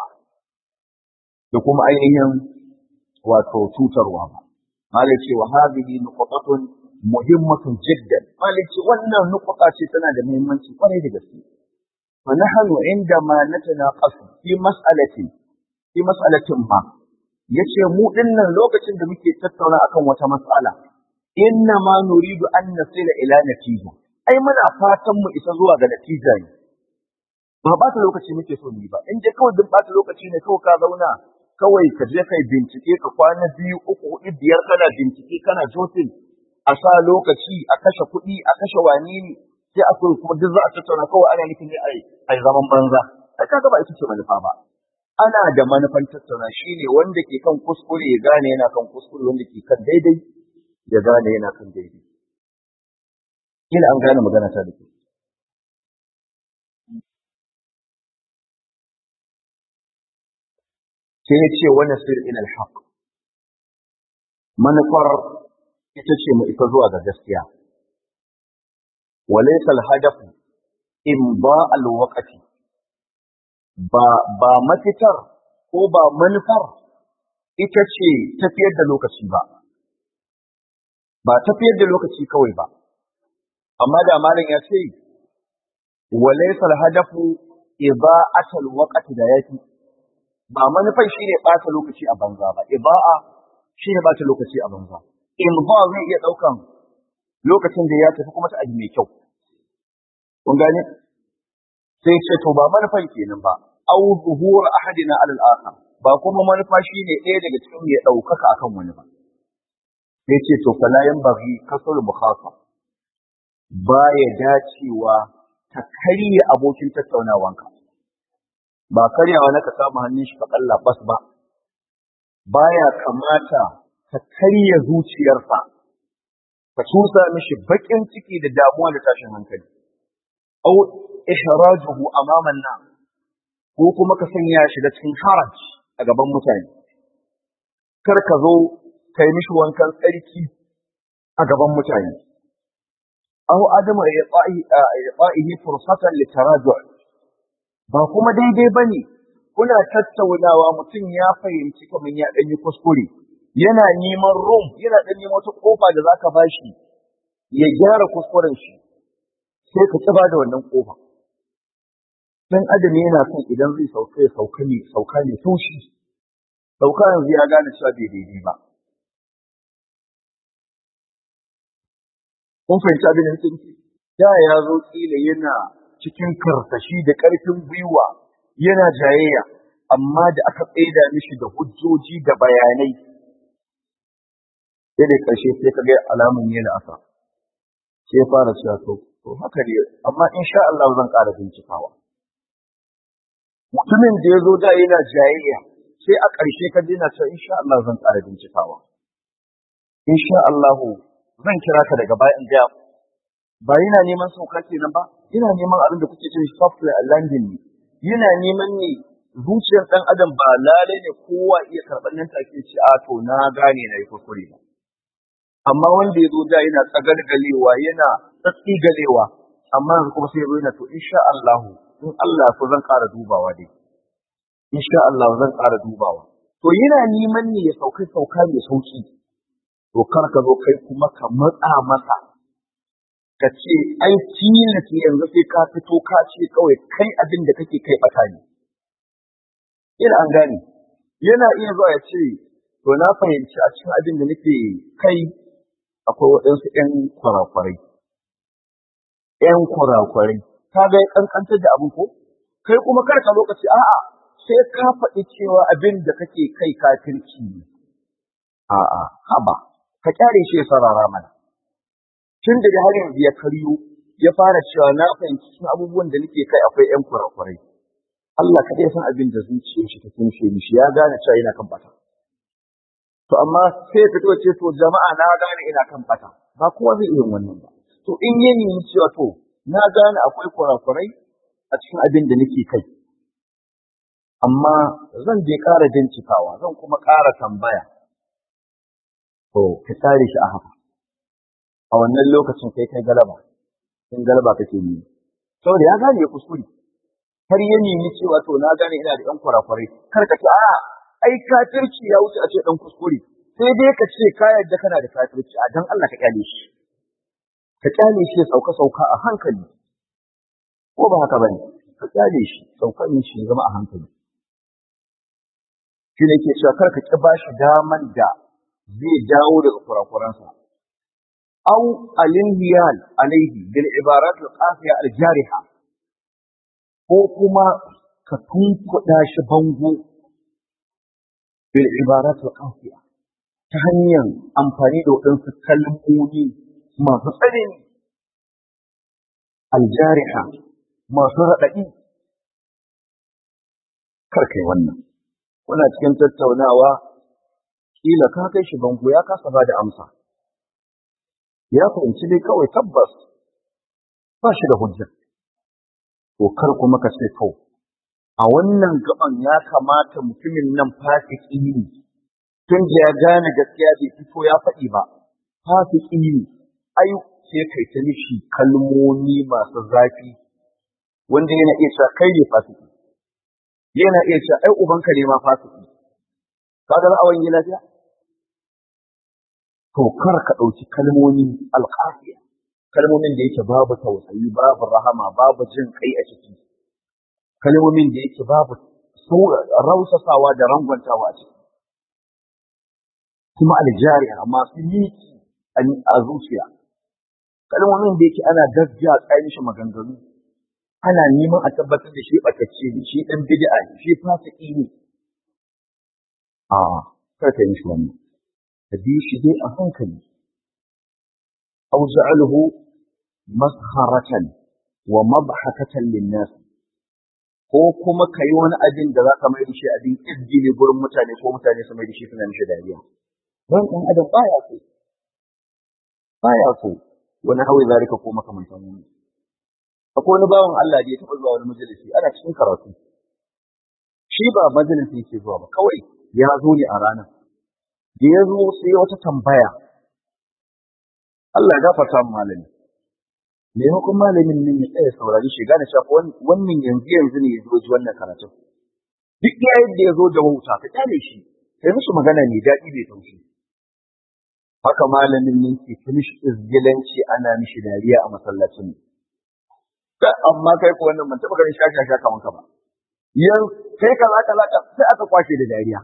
da kuma ainihin wato cutarwa ba malai ce wa hadhihi nuqtatun muhimmatun jiddan malai ce wannan nuqta ce tana da muhimmanci kwarai da gaske fa nahnu indama natanaqasu fi mas'alatin fi mas'alatin ma yace mu dinnan lokacin da muke tattauna akan wata mas'ala inna ma nuridu an nasila ila natija ai muna fatan mu isa zuwa ga natija ne ba ba ta lokaci muke so ni ba in je kawai duk ba ta lokaci ne kawai ka zauna kawai ka je kai bincike ka kwana biyu uku hudu biyar kana bincike kana jotin a sa lokaci a kashe kuɗi a kashe wani ne sai a so kuma duk za a tattauna kawai ana nufin ne ai zaman banza ai kaga ba ita ce manufa ba ana da manufan tattauna shine wanda ke kan kuskure ya gane yana kan kuskure wanda ke kan daidai ya gane yana kan daidai kila an gane magana ta da ke sai ya ce wani sir ila alhaq manufar ita ce mu isa zuwa ga gaskiya walaysa alhadaf imba alwaqti ba ba mafitar ko ba manufar ita ce tafiyar da lokaci ba ba tafiyar da lokaci kawai ba amma da malam ya ce walaysa al-hadafu ida'atul waqti da yake ba manufan shine ɓata lokaci a banza ba iba'a shine ɓata lokaci a banza in ba zai iya ɗaukan lokacin da ya tafi kuma ta aji mai kyau kun gane sai ce to ba manufan kenan ba au zuhur ahadina alal akhar ba kuma manufa shine ɗaya daga cikin ya ɗaukaka akan wani ba sai ce to fala yanbaghi kasal mukhasab baya dacewa ta karya abokin tattaunawanka ba karyawa na ka samu hannun shi ka kalla bas ba baya kamata ka karya zuciyarsa ka tusa mishi bakin ciki da damuwa da tashin hankali au ihrajuhu amaman nas ko kuma ka sanya shi da cikin haraj a gaban mutane kar ka zo kai mishi wankan tsarki a gaban mutane aw adama ya'i fursatan litaraju' ba kuma daidai bane kuna tattaunawa mutum ya fahimci kamar ya dan yi kuskure yana neman room yana dan neman wata kofa da zaka bashi ya gyara kuskuren shi sai ka tsiba da wannan kofa dan adam yana son idan zai sauka ya sauka ne sauka ne taushi sauka yanzu ya gane cewa bai daidai ba kun fahimci abin da nake nufi da ya zo kila yana cikin karsashi da ƙarfin gwiwa yana jayayya amma da aka tsaida mishi da hujjoji da bayanai sai da ƙarshe sai ka ga alamun yana asa sai ya fara cewa to to haka ne amma insha Allah zan ƙara bincikawa mutumin da ya zo da yana jayayya sai a ƙarshe ka dina cewa insha Allah zan ƙara bincikawa insha Allah zan kira ka daga baya in ga ba yana neman sauka kenan ba yana neman abin da kuke cewa software landing ne yana neman ne zuciyar dan adam ba lalai ne kowa iya karɓar nan take ce a to na gane na yi kuskure ba amma wanda ya zo da yana tsagalgalewa yana tsigalewa amma yanzu kuma sai ya zo yana to insha Allah in Allah so zan ƙara dubawa dai insha Allah zan ƙara dubawa to yana neman ne ya sauka sauka mai sauki to kar ka zo kai kuma ka matsa masa ka ce ai tilas yanzu sai ka fito ka ce kawai kai abin da kake kai bata ne ina an gane yana iya zuwa ya ce to na fahimci a cikin abin da nake kai akwai waɗansu ƴan kwarakwarai ƴan kwarakwarai ka ga ya kankantar da abin ko kai kuma kar ka lokaci a'a sai ka faɗi cewa abin da kake kai kafirci ne a'a haba ka kyare shi ya sarara mana tun da har yanzu ya karyo ya fara cewa na fahimci cikin abubuwan da nake kai akwai ƴan kurakurai Allah kaɗai san abin da zuciyar shi ta kunshe mishi ya gane cewa yana kan bata to amma sai ya fito ce to jama'a na gane ina kan bata ba kowa zai iya wannan ba to in ya nemi cewa to na gane akwai kurakurai a cikin abin da nake kai amma zan je ƙara bincikawa zan kuma ƙara tambaya to ka tare shi a haka a wannan lokacin kai kai galaba in galaba kake yi saboda ya gane ya kuskure har ya nemi cewa to na gane ina da ɗan kurakurai kar ka ce a'a ai kafirci ya wuce a ce ɗan kuskure sai dai ka ce ka yarda kana da kafirci a dan Allah ka kyale shi ka kyale shi ya sauka sauka a hankali ko ba haka bane ka kyale shi saukan shi zama a hankali shi ne ke cewa kar ka ki bashi daman da zai dawo daga kurakuransa أو الانهيال عليه بالعبارات القاسية الجارحة ko kuma ka tunkuɗa shi bango bil ibaratul qasiya ta hanyar amfani da waɗansu kalmomi masu tsanani aljariha masu raɗaɗi kar kai wannan kuna cikin tattaunawa kila ka kai shi bango ya kasa ba da amsa ya fahimci dai kawai tabbas ba shi da hujja. To kar kuma ka ce to, a wannan gaban ya kamata mutumin nan fasiki ne, tun da ya gane gaskiya bai fito ya faɗi ba, fasiki ne, ai sai kai ta mishi kalmomi masu zafi, wanda yana iya cewa kai ne fasiki, yana iya cewa ai ubanka ne ma fasiki, kaga za a wani lafiya to kar ka ɗauki kalmomi alƙafiya kalmomin da yake babu tausayi babu rahama babu jin kai a ciki kalmomin da yake babu rausasawa da rangwantawa a ciki kuma aljariya masu miki a zuciya kalmomin da yake ana gaskiya tsayin shi maganganu ana neman a tabbatar da shi ɓatacce ne shi ɗan bid'a ne shi fasiki ne a kar ka yi shi wannan ka bi shi dai a hankali aw ja'alhu masharatan wa mabhakatan lin-nas ko kuma kai wani abin da zaka mai da shi abin izgili gurin mutane ko mutane su mai da shi suna mishi dariya dan dan adam baya so baya so wani hawi zalika ko makamantan wannan akwai wani bawan Allah da ya taɓa zuwa wani majalisi ana cikin karatu shi ba majalisi yake zuwa ba kawai ya zo ne a ranar da ya zo sai wata tambaya Allah ya gafarta mu malami me hukun malamin nan ya tsaya saurari shi gane cewa wannan yanzu yanzu ne ya zo ji wannan karatun duk yayin da ya zo da wauta ka kyale shi sai mishi magana ne daɗi bai taushi haka malamin nan ke ta mishi izgilanci ana mishi dariya a masallacin amma kai ko wannan ban taɓa ganin shaka shaka kaman ka ba yan kai kaza kaza sai aka kwashe da dariya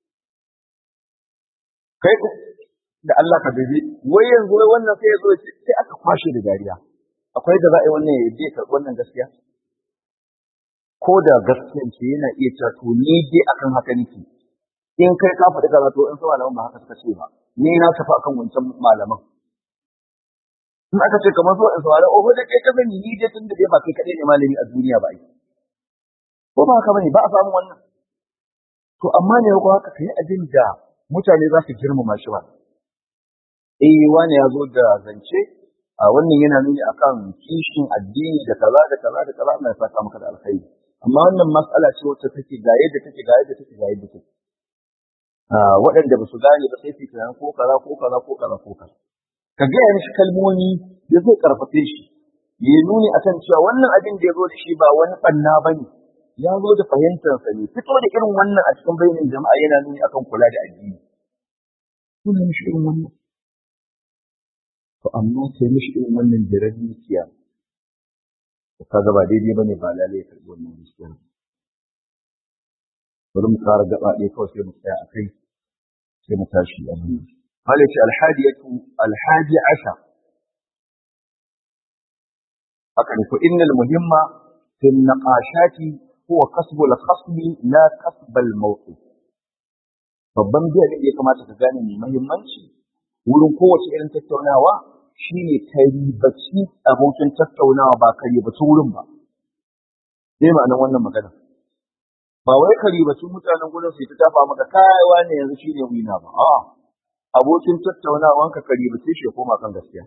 kai da Allah ka bibi wai yanzu wai wannan sai ya zo sai aka kwashe da dariya akwai da za a yi wannan ya je karɓi wannan gaskiya ko da gaskiyan ce yana iya cewa to ni dai akan haka nake in kai ka faɗi kaza to in su malaman ba haka suka ce ba ni na tafi akan wancan malaman in aka ce kamar zuwa in saurari oh da kai ka sani ni dai tunda dai ba kai kaɗai ne malami a duniya ba ai ko ba haka bane ba a samu wannan to amma ne ko haka kai abin da mutane za su girmama shi ba eh wani ya zo da zance a wannan yana nuni akan kishin addini da kaza da kaza da kaza Allah ya saka maka da alkhairi amma wannan mas'ala ce wacce take ga yadda take ga yadda take ga yadda take waɗanda ba su gane ba sai su tunanin ko kaza ko kaza ko kaza ko kaza ka gaya mishi kalmomi da zai karfafe shi ya nuni akan cewa wannan abin da ya zo da shi ba wani ɓanna ba ne ya zo da fahimtarsa ne fito da irin wannan a cikin bayanin jama'a yana nuni akan kula da addini kuna mishi irin wannan to amma sai mishi irin wannan jirar dukiya to kaga ba daidai bane ba lalai ya karɓi wannan gaskiya bari mu ƙara gaba ɗaya kawai sai mu tsaya a kai sai mu tashi a nan قال الحادية الحادي عشر أقل فإن المهم في النقاشات هو كسب الخصم لا كسب الموقف babban biya da ya kamata ka gane mai mahimmanci wurin kowace irin tattaunawa shine ka ribaci abokin tattaunawa ba ka ribaci wurin ba zai ma'anar wannan magana ba wai ka ribaci mutanen gudun su ta tafa maka kayawa ne yanzu shine wina ba a'a abokin tattaunawanka ka ribace shi ya koma kan gaskiya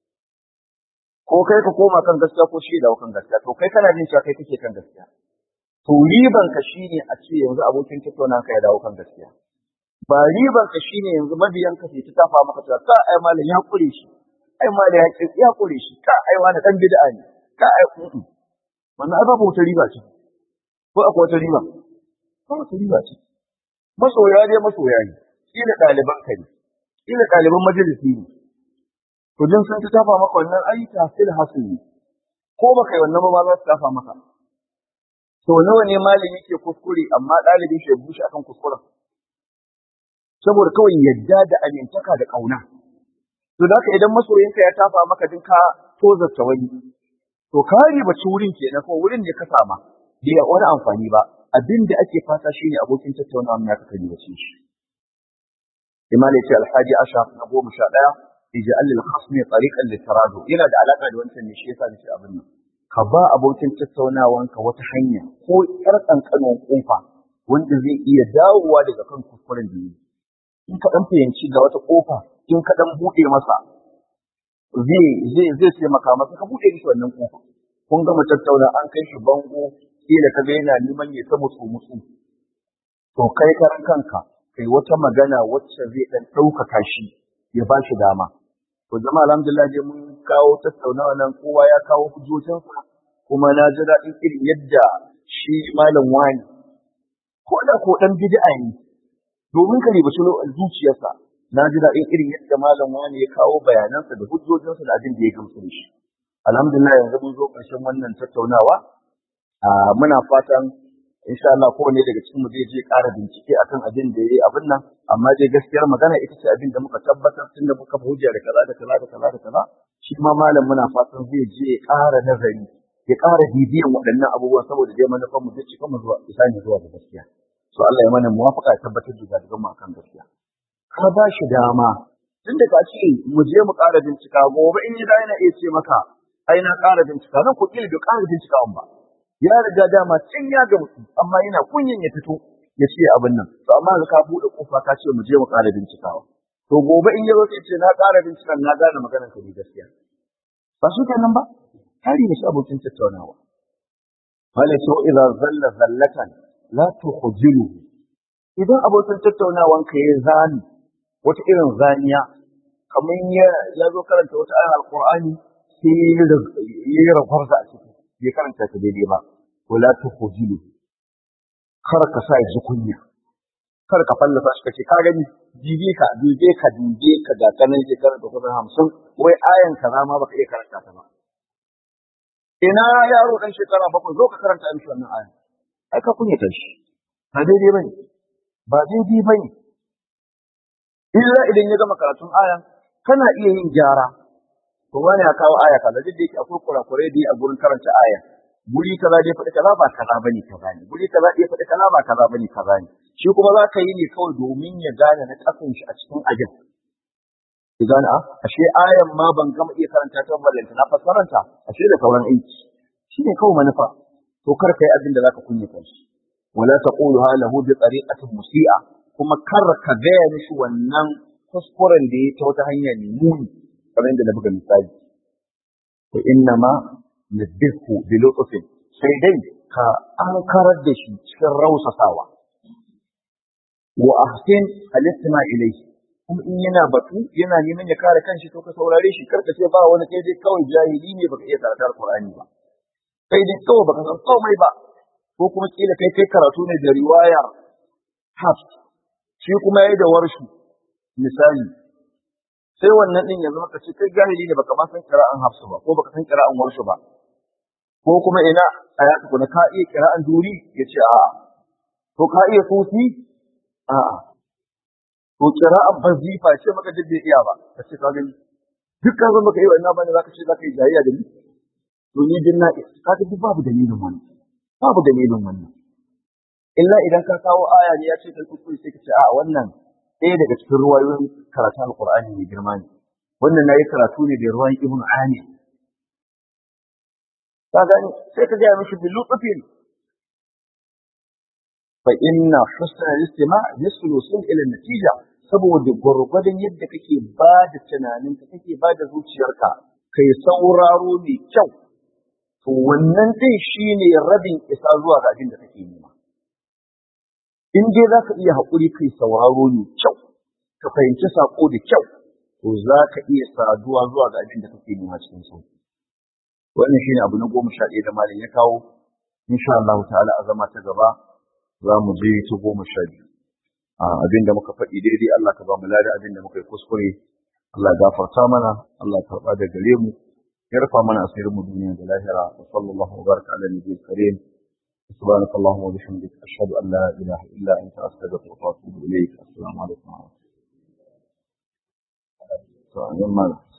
ko kai ka koma kan gaskiya ko shi dawo kan gaskiya to kai kana jin cewa kai kake kan gaskiya to riban ka shine a ce yanzu abokin tattaunawanka ya dawo kan gaskiya ba riban ka shine yanzu mabiyan ka sai ta tafa maka cewa ka ai malam ya kure shi ai malam ya ya kure shi ka ai wani dan bid'a ne ka ai wannan ai babu wata riba ce ko akwai wata riba ko wata riba ce masoya dai masoya ne kila ɗaliban ka ne kila ɗaliban majalisi ne to din sun ta tafa maka wannan ai tafsil hasili ko baka yi wannan ba za su tafa maka to nawa ne malami ke kuskure amma ɗalibin shi ya bushe akan kuskuren saboda kawai yadda da amintaka da ƙauna to da idan masoyinka ya tafa maka din ka tozarta wani to ka ribaci wurin kenan ko wurin da ka sama bai wani amfani ba abin da ake fata shine abokin tattaunawa ya ka ribace shi imam ya ce alhaji ashar na goma sha ɗaya ij'al lil khasmi tariqan litaradu yana da alaka da wancan ne shi yasa nace abin nan ka ba abokin tattaunawanka wata hanya ko yar kankanin kofa wanda zai iya dawowa daga kan kuskuren da yi in ka dan fahimci ga wata kofa in ka dan bude masa zai zai zai taimaka masa ka bude mishi wannan kofa kun gama tattauna an kai shi bango kila ka ga yana neman ya ta musu musu to kai karan kanka kai wata magana wacce zai dan ɗaukaka shi ya ba shi dama to jama'a alhamdulillah dai mun kawo tattaunawa nan kowa ya kawo hujjojinsa kuma na ji daɗin irin yadda shi malam wani ko da ko ɗan bid'a ne domin ka ribaci zuciyarsa na ji daɗin irin yadda malam wani ya kawo bayanansa da hujjojinsa da abin da ya gamsu da shi alhamdulillah yanzu mun zo ƙarshen wannan tattaunawa muna fatan insha Allah kowane daga cikin mu zai je ƙara bincike akan abin da yayi abin nan amma dai gaskiyar magana ita ce abin da muka tabbatar tun da muka hujja da kaza da kaza da kaza da kaza shi ma malam muna fatan zai je ya ƙara nazari ya ƙara bibiyan waɗannan abubuwan saboda dai manufan mu zai cika mu zuwa isa ne zuwa ga gaskiya so Allah ya mana muwafaka ya tabbatar da gadigan mu akan gaskiya ka ba shi dama tun da ka ce mu je mu ƙara bincika gobe in yi da yana iya ce maka ai na ƙara bincika nan ku ƙila bai ƙara bincika ba ya riga dama can ya ga mutum amma yana kunyin ya fito ya ce abin nan to amma ka buɗe kofa ka ce mu je mu ƙara bincikawa to gobe in ya zo sai ce na ƙara bincikan na gane maganar ka ne gaskiya ba su kenan ba hari ne shi abokin tattaunawa wala to idza zalla zallatan la tukhjilu idan abokin tattaunawan ka ya zani wata irin zaniya kamar ya ya zo karanta wata ayar alqur'ani sai ya yi rafarsa a ciki bai karanta ta daidai ba wala tukhjilu kar ka sa ji kunya kar ka fallasa shi kace ka gani dibe ka dibe ka dibe ka ga kanan ke karanta kusan hamsin wai ayan kaza ma baka iya karanta ta ba ina yaro dan shekara bakwai zo ka karanta mishi wannan ayan ai ka kunya ta shi ba daidai bane ba daidai bane illa idan ya gama karatun ayan kana iya yin gyara to wani ya kawo aya kaza duk da yake akwai kurakurai da a gurin karanta aya guri kaza dai faɗi kaza ba kaza bane kaza ne guri kaza dai faɗi kaza ba kaza bane kaza ne shi kuma za ka yi ne kawai domin ya gane na kasan shi a cikin ajin ki gane a ashe ayan ma ban gama iya karanta ta ballanta na fassaranta ashe da sauran aiki shi ne kawai manufa to kar ka yi abin da zaka kunyata shi wala taqulu lahu bi tariqatin musi'a kuma kar ka gaya mishi wannan kuskuren da ya ta wata hanya ne muni kamar yadda na buga misali to inna ma nabbihu bi lutfin sai dai ka ankarar da shi cikin rausasawa wa ahsin al-istima ilayhi kuma in yana batu yana neman ya kare kanshi to ka saurare shi karka ce ba wani kai dai kawai jahili ne baka iya karatun Qur'ani ba kai dai kawai baka san komai ba ko kuma kila kai kai karatu ne da riwayar Hafs shi kuma yayi da warshi misali sai wannan din yanzu maka ce kai jahili ne baka ma san qira'an hafsu ba ko baka san qira'an warshu ba ko kuma ina aya ku ka iya qira'an duri yace a'a to ka iya sufi a'a to qira'an bazifa ce maka duk bai iya ba kace ka gani dukkan zan baka yi wannan bane zaka ce zaka yi jayayya da ni to ni din na ka ga duk babu dalilin wannan babu dalilin wannan illa idan ka kawo aya ne ya ce kai kuskure sai ka ce a'a wannan ɗaya daga cikin ruwayoyin karatu alƙur'ani mai girma ne wannan nayi karatu ne da ruwan ibn ani ka gani sai ka gaya mishi bilu tsufin fa inna husna al-istima' yaslu sun ila natija saboda gwargwadon yadda kake ba da tunaninka kake ba da zuciyarka kai sauraro mai kyau to wannan din shine rabin isa zuwa ga abin da kake nema in dai za ka iya haƙuri kai sauraro mai kyau ka fahimci saƙo da kyau to za ka iya saduwa zuwa ga abin da kake nema cikin sauki wannan shine abu na goma sha ɗaya da malam ya kawo insha Allah ta'ala a zama ta gaba za mu je ta goma sha biyu abin da muka faɗi daidai Allah ka ba mu lada abin da muka yi kuskure Allah ya gafarta mana Allah ya karɓa da gare mu ya rufa mana asirin mu duniya da lahira wa sallallahu wa baraka ala nabiyil karim سبحانك اللهم وبحمدك أشهد أن لا إله إلا أنت أستغفرك وأتوب إليك السلام عليكم ورحمة الله